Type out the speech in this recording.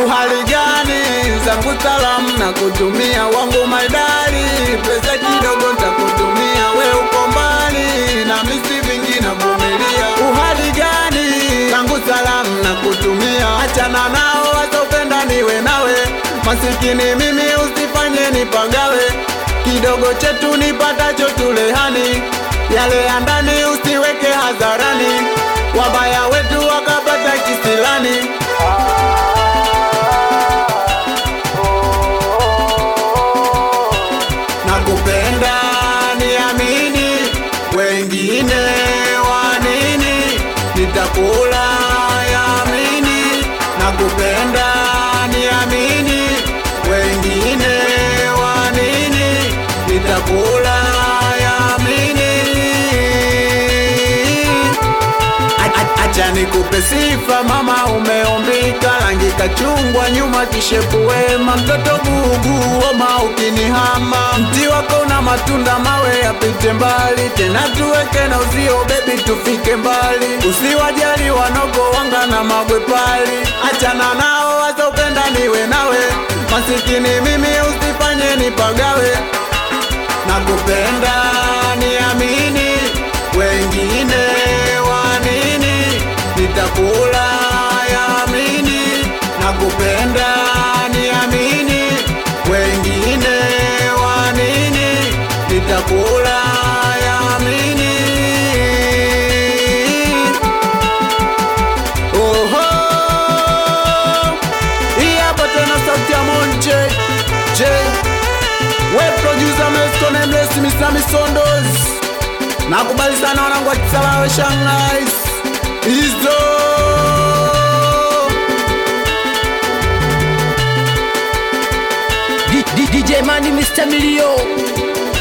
uhali gani zangu salamu na kutumia wangu maidari pesa kidogo ntakutumia we uko mbali na misi vingi navumilia uhali gani zangu salamu na kutumia achana nao wasopenda niwe nawe masikini mimi usifanye nipagawe kidogo chetu nipatacho tulehani yale ya ndani usiweke hadharani wabaya wetu wakapata kisilani nakupenda niamini wengine wanini nitakula yamini nakupenda niamini wengine wanini nitakula yamini A- a- Acha nikupe sifa mama, umeumbika rangi kachungwa, nyuma kishepu wema, mtoto bugu oma ukinihama, mti wako na matunda mawe yapite mbali, tena tuweke na uzio bebi, tufike mbali, usiwajali wanogo wanga na magwe pali, achana nao wasopenda niwe nawe, masikini mimi usifanye nipagawe, nakupenda niamini, wengine wanini, nitakula yamini, nakupenda niamini, wengine wanini, nitakula yamini. Oho, hii hapa tena sauti ya Monche J we producer Mesco Nameless Mr. Misondos nakubali sana wanangu wa Kisarawe Shanghai hizo D- D- DJ Mani Mr. Milio